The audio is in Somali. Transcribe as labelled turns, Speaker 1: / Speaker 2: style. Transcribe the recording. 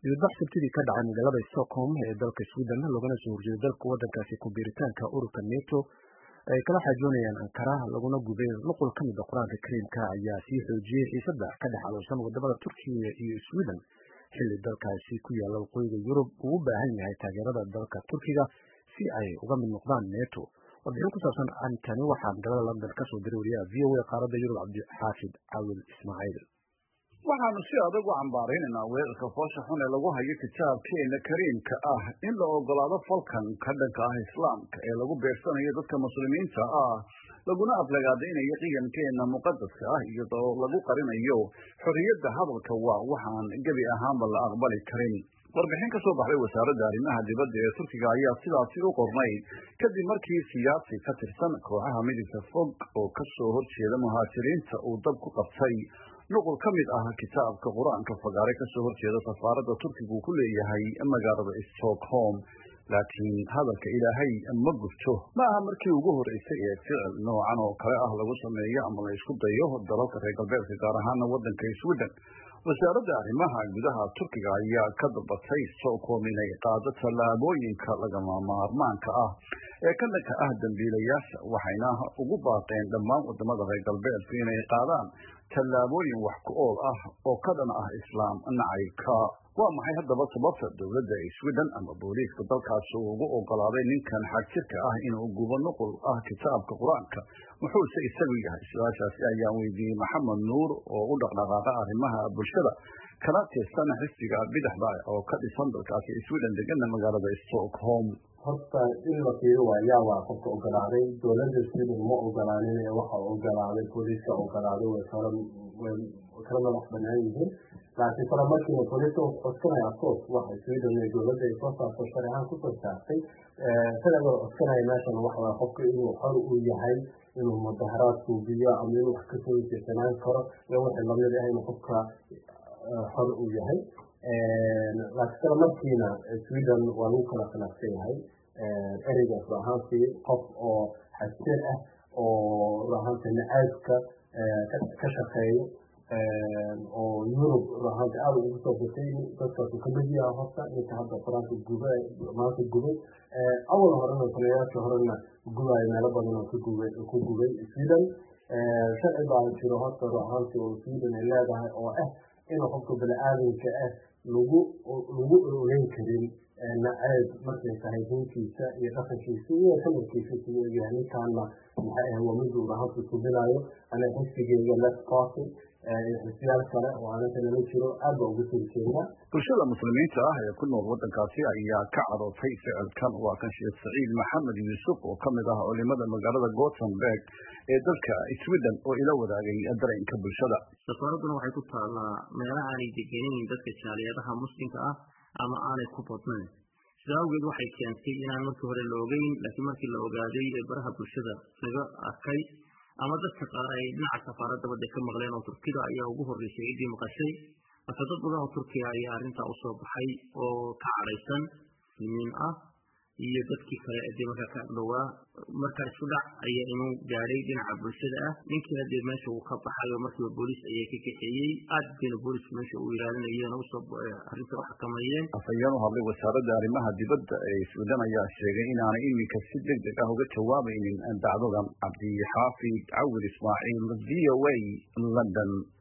Speaker 1: dibadbax sabtidii ka dhacay magaalada stockholm ee dalka sweden loogana soo horjeeday dalka waddankaasi ku biiritaanka ururka neto ay kala xaajoonayaan ankara laguna gubay nuqul ka mid a qur-aanka kariimka ayaa sii xoojiyey xiisada ka dhex aloosan wadamada turkiya iyo sweden xilli dalkaasi ku yaalla waqooyiga yurub uu u baahan yahay taageerada dalka turkiga si ay uga mid noqdaan neto warbixin ku saabsan arrintani waxaa magaalada london ka soo diray wariyaha v o a qaaradda yurub cabdixaafid cawil ismaaciil
Speaker 2: waxaanu si adag u cambaaraynaynaa weerarka foosha xun ee lagu hayo kitaabkeena kariimka ah in la ogolaado falkan ka dhanka ah islaamka ee lagu beegsanayo dadka muslimiinta ah laguna aflagaadaynayo qiyankeena muqadaska ah iyadoo lagu qarinayo xorriyadda hadalka waa waxaan gebi ahaanba la aqbali karin warbixin ka soo baxday wasaaradda arrimaha dibadda ee turkiga ayaa sidaasi u qornayd kadib markii siyaasi ka tirsan kooxaha midibka fog oo ka soo horjeeda muhaajiriinta uu dab ku qabtay nuqul ka mid ah kitaabka qur-aanka fagaare kasoo horjeeda safaaradda turkigu ku leeyahay magaalada stockholm laakiin hadalka ilaahay ma gubto ma aha markii ugu horeysay ee ficil noocan oo kale ah lagu sameeyo ama la isku dayo dalalka reer galbeedka gaar ahaana waddanka sweden wasaaradda arrimaha gudaha turkiga ayaa ka dalbatay stockholm inay qaado tallaabooyinka lagama maarmaanka ah ee ka dhanka ah dambiilayaasha waxayna ugu baaqeen dhammaan wadamada reer galbeedku inay qaadaan tallaabooyin wax ku ool ah oo ka dhan ah islaam nacaybka waa maxay haddaba sababta dowladda sweden ama booliiska dalkaasi uu ugu ogolaaday ninkan xagjirka ah inuu gubo nuqul ah kitaabka qur-aanka muxuuse isagu yahay su-aashaasi ayaan weydiiyey maxamed nuur oo u dhaqdhaqaaqa arrimaha bulshada kana tirsan xisbiga bidixda oo ka dhisan dalkaasi sweden degana magaalada stockholm
Speaker 3: horta in la fiiro waayaa waa qofka ogolaaday dowladda sweden ma ogolaanin ee waxa ogolaaday booliiska ogolaaday way kala way kala madax banaan yihiin laakiin kala markiiba booliiska codsanaya afcourse waxa sweden ee dowladda ay soo saarto sharci ahaan kusoo saartay isaga codsanaya meeshan waxa waa qofka inuu xor uu yahay inuu mudaharaad suubiyo ama inuu wax kasoo jeesanaan karo iyo wixii lamid ah inuu qofka xor uu yahay laakiin kala markiina sweden waa lagu kala khilaafsan yahay ereygaas ahaantii qof oo xasir ah oo ahaanta nacaybka ka shaqeeyo oo yurub ahaanta aada ugu soo batay dadkaasu kamid yaha horta ninka hadda qur-aanka guba maanta gubay awal horena taliyayaasha horena gubayo meelo badan oo kagubay ku gubay sweden sharci baa jiro horta ahaantii oo sweden ay leedahay oo ah inuu qofka bani-aadamka ah lagu lagu ogeyn karin nacayb markay tahay diintiisa iyo dhaqankiisa iyo kalarkiisa siduu egyahay ninkaana maxay ah waa miduu ahaanka subinayo aniga xisbigeyga left party xisbiyaal kale oo anaga nala jiro aad baa uga soo jeedaa
Speaker 2: bulshada muslimiinta ah ee ku nool waddankaasi ayaa ka cadootay ficilkan waa kan sheekh saciid maxamed yuusuf oo ka mid ah culimada magaalada gothenburg ee dalka sweden oo ila wadaagay dareenka bulshada
Speaker 4: safaaradduna waxay ku taallaa meela aanay degenayn dadka jaaliyadaha muslimka ah ama aanay ku badnayn sidaa awgeed waxay keentay inaan markii hore la ogeyn laakiin markii la ogaaday ee baraha bulshada laga arkay ama dadka qaar ay dhinaca safaaradda badda ka maqleen oo turkida ayaa ugu horreysay ciddii maqashay marka dad badan oo turkiya ayaa arrintaa usoo baxay oo ka cadhaysan muslimiin ah iyo dadkii kale dee markaa ka agdhowaa marka isku dhac ayaa inuu gaadhay dhinaca bulshada ah ninkiina dee meesha uu ka baxay oo markiiba booliis ayaa ka kaxeeyey aad bayna booliisku meesha u ilaalinayeen usoo arrinta u xakameeyeen
Speaker 2: afhayeen u hadlay wasaaradda arrimaha dibadda ee sweden ayaa sheegay inaanay iminka si deg deg ah uga jawaabaynin dacdadan cabdixaafid cawil ismaaciil v o a london